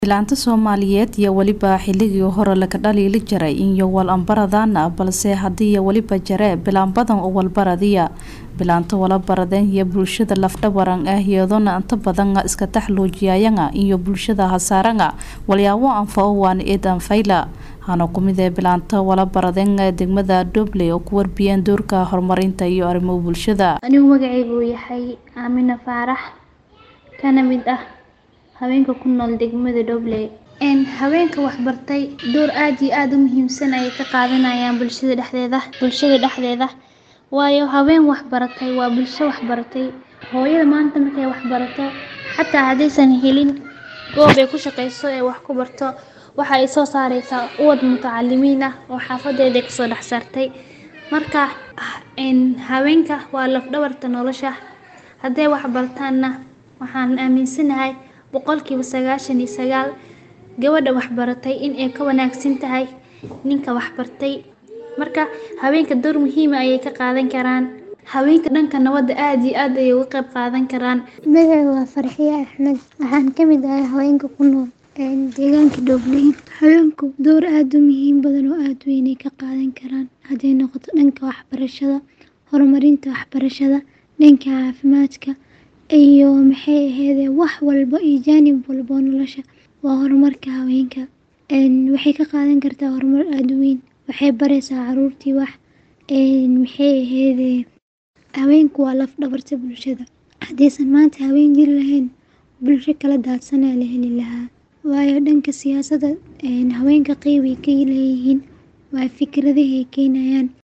Filaanta Soomaaliyeed iyo weliba xilligii hore laga dhaliili jiray iyo wal ambaradana balse hadii weliba jare bilaan badan oo walbaradiya bilaanta wala baradeen iyo bulshada lafdhabaran ah iyadona inta badan iska taxluujiyayanga iyo bulshada hasaaranga walyaabo anfao waan eed anfayla hana kumid ee bilaanta wala baradeen degmada Doble oo ku warbiyeen doorka horumarinta iyo arrimo bulshada anigu magacaygu uu yahay Aamina Faarax kana mid ah haweenka ku nool degmada Doble een haweenka wax bartay door aad iyo aad u muhiimsan ayay ka qaadanayaan bulshada dhexdeeda bulshada dhexdeeda waayo haween wax baratay waa bulsho wax baratay hooyada maanta markay wax barato xataa haddaysan helin goob ay ku shaqeyso ee wax ku barto waxa ay soo saareysaa uwad mutacalimiin ah oo xaafadeeda kasoo dhex saartay marka een haweenka waa laf dhabarta nolosha hadday wax bartaanna waxaan aaminsanahay boqolkiiba sagaashan iyo sagaal gabadha wax baratay in ay ka wanaagsan tahay ninka wax bartay marka haweenka door muhiim ah ayay ka qaadan karaan haweenka dhanka nabadda aad iyo aad ayay uga qayb qaadan karaan magacaygu waa farxiye axmed waxaan ka mid ahay haweenka ku nool deegaanka Doble haweenku door aad u muhiim badan oo aad weyn ay ka qaadan karaan hadday noqoto dhanka waxbarashada horumarinta waxbarashada dhanka caafimaadka iyo maxay ahaydee wax walba iyo jaanib walba oo nolosha waa horumarka haweenka waxay ka qaadan kartaa horumar aad u weyn waxay baraysaa caruurtii wax maxay ahaydee haweenku waa laf dhabarta bulshada haddaysan maanta haween jiri lahayn bulsho kala daadsanaa la heli lahaa waayo dhanka siyaasadda haweenka qeyb ay ka leeyihiin waa fikradaha ay keenayaan